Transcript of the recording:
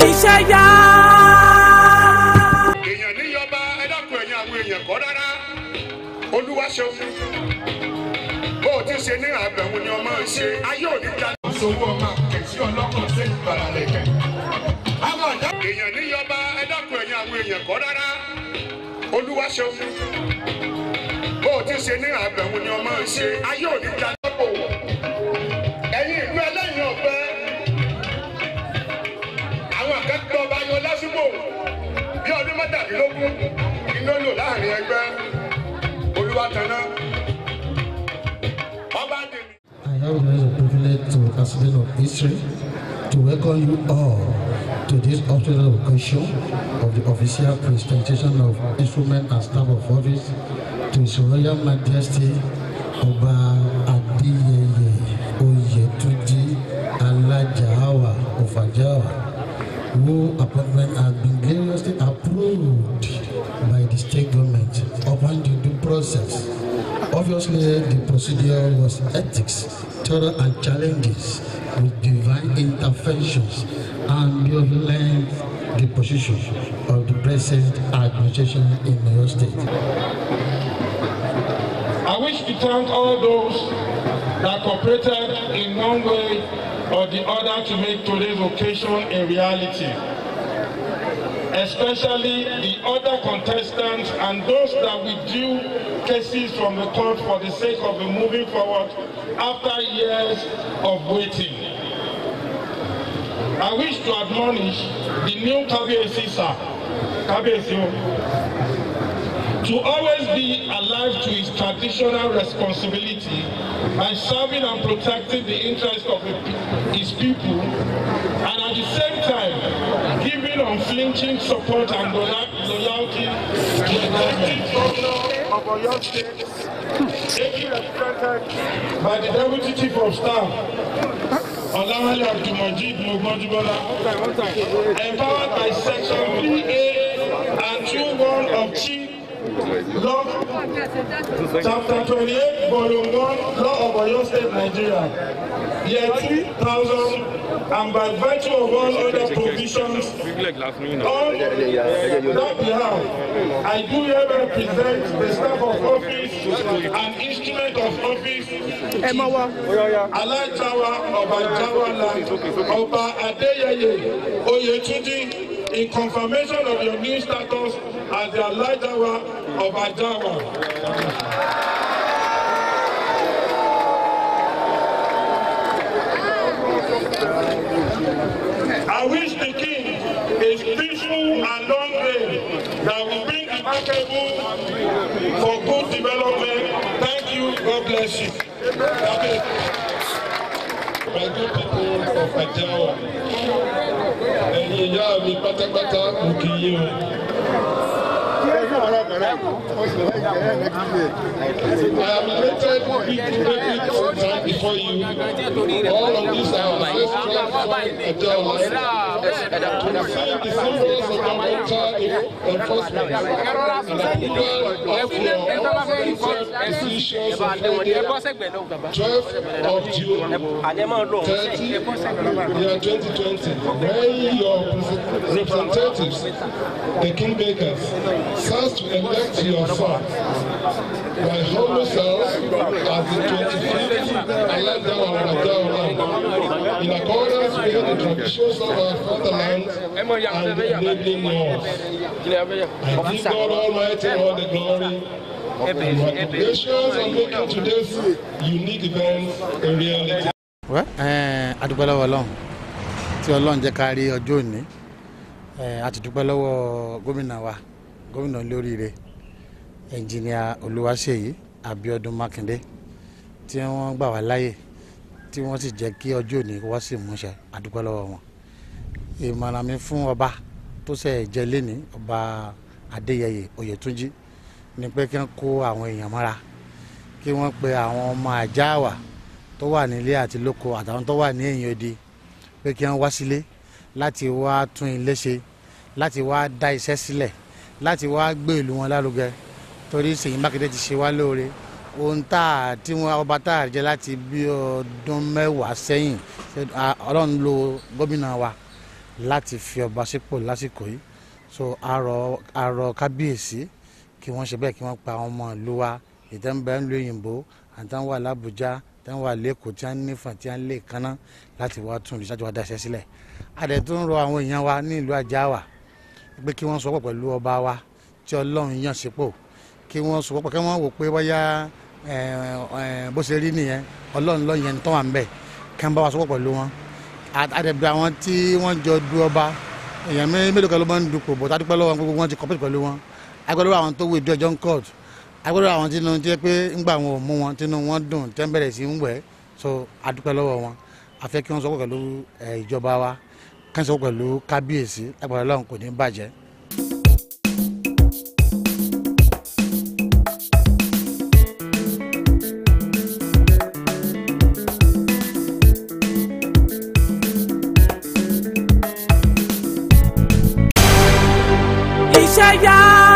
iṣẹ́ yá. èèyàn níyọba ẹ dákun ẹ̀yin àwọn èèyàn kọ́ rárá olúwa ṣeun bó o ti ṣe ní àbẹ̀wò ni ọmọ ń ṣe ayé òní jà. sowó ọmọ kẹsí ọlọ́kàn ṣe ìgbàlá lẹ́kẹ̀. àwọn ọ̀dọ́. èèyàn níyọba ẹ dákun ẹ̀yin àwọn èèyàn kọ́ rárá olúwa ṣeun bó o ti ṣe ní àbẹ̀wò ni ọmọ ń ṣe ayé òní jà. ẹ̀yin ìlú ẹlẹ́yin ọ̀fẹ́ àwọn akẹ́kọ̀ọ́ bá yan lásìkò bí ọdún mẹ́tàdínlógún iná lò láàrin ẹgbẹ́ olúwatanná ọba dèmí. I have the privilege to accident of history to welcome you all to this official occasion of the official presentation of instrument and staff of office to His Royal Majesty Ọba Adéyẹyẹ Oyètúnjí Alájàáwá of Ajáàwá, who appointment has been gloriously approved by the state government upon the due process. Obviously, the procedure was ethics, thorough and challenges with divine interventions and violate the position of the present administration in Oyo State. I wish to thank all those that cooperated in one way or the other to make today's occasion a reality. Especially the other contestants and those that withdrew cases from the court for the sake of moving forward after years of waiting. I wish to admonish the new Kabiyesi sir, Kabiyesi o, to always be alive to his traditional responsibility by serving and protecting the interests of the, his people and at the same time giving unflinching support and loya- loyalty to the government. Governor of Oyo State, ably represented by the Deputy Chief of Staff, Olawale Abdulmajid Mogbonjubola, empowered by Section 3A and 2.1 of Chief Law, Chapter 28, Volume 1, Law of Oyo State, Nigeria, Year 2000, and by virtue of all other provisions, on that behalf, I do hereby present the staff of office and instrument of office Aláìjáwá ọba Jáwá land ọba Adéyẹyẹ Oyètúndí in confirmation of your new status as the Aláìjáwá ọba Jáwá. I wish the king a peaceful and long reign that will bring remarkable for good development. Thank you. God bless you. My good people of Ajawa, ẹ̀yin ìyá mi pátápátá mo kì í yín o. I am elated to be today to stand before you. All of these are ancestral from Ajawa to receive the symbols of governmental enforcement and approval of your official decisions of Friday, 12th of June, 30, year 2020, when your representatives, the kingmakers, serves to elect your son, my humble self, as the 25th Aladawa Madawa, in accordance with the traditions of our fatherland and enabling laws. I give God Almighty all the glory Congratulations on making today's unique event a reality. Well, eh, a dúpẹ́ lọ́wọ́ ọlọ́run tí ọlọ́run jẹ́ ká rí ọjọ́ òní Eh, a ti dúpẹ́ lọ́wọ́ gómìnà wa gómìnà lóríire ẹnjìníà olúwaṣeyí abiodun makinde tí wọ́n gbà wá láyè tí wọ́n sì jẹ́ kí ọjọ́ òní wá sí ìmúṣẹ a dúpẹ́ lọ́wọ́ wọn ìmọ̀ràn mi fún ọba tó ṣe jẹ lẹ́ni ọba adéyẹyẹ oyètúnjí ni pé kí wọ́n kó àwọn èèyàn mọ́ra kí wọ́n pe àwọn ọmọ àjáàwá tó wà nílé àti lóko àtàwọn tó wà ní ẹ̀yìn odi pé kí wọ́n wá sílé láti wá tún ilé ṣe láti wá dá iṣẹ́ sílẹ̀ láti wá gbé ìlú wọn lárugẹ torí Ṣèyí Mákindé ti ṣe wá lóore ohun tá a tí wọn ọba tá a jẹ láti bí ọdún mẹ́wàá sẹ́yìn ṣe- a- Ọlọ́run lo gómìnà wa láti fi ọba sípò lásìkò yìí so àrọ àrọ kábíyèsí kí wọ́n ṣe bẹ́ẹ̀ kí wọ́n pa àwọn ọmọ ìlú wa ìtẹ́nbẹ́ ń lo òyìnbó àtàwọn wà lábújá àtàwọn wà lẹ́kọ̀ọ́ tí wọ́n nífà tí wọ́n lè kanná láti wá tún ìlú wa dáṣẹ́ sílẹ̀ adẹ̀ tó ń rọ àwọn èèyàn wa ní ìlú Àjáàwá pé kí wọ́n sọpọ̀ pẹ̀lú ọba wa tí Ọlọ́run yàn sípò kí wọ́n sọpọ̀ kí wọ́n wò pé bóyá bó ṣe rí nìyẹn Ọlọ́run ló yẹn tó wà ń bẹ̀ kí wọ́n bá wa sọpọ̀ pẹ̀lú wọn àdẹ̀bẹ̀ àwọn tí wọ́n jọ du ọba èèyàn mélòó kan ló máa ń dupò bọ́tà dúpẹ́ lọ́wọ́ gbogbo wọn ti kọ́pẹ́tì pẹ̀lú wọn agbẹ́lẹ́ àwọn tó wù ìdí ọjọ́ ń court agbẹ́lẹ́ àwọn tí wọ́n ti pé ńgbà wọn ò mú wọn tí wọ́n dùn tẹ́ ń bẹ̀rẹ̀ sí ń wẹ̀ so adúpẹ́ lọ́wọ́ wọn afẹ́ kí wọ́n sọ pẹ̀lú ìjọba wa kí wọ́n sọ pẹ̀lú kábíyèsí agbára Ọlọ́run kò ní bàjẹ́. iṣẹ́ yá.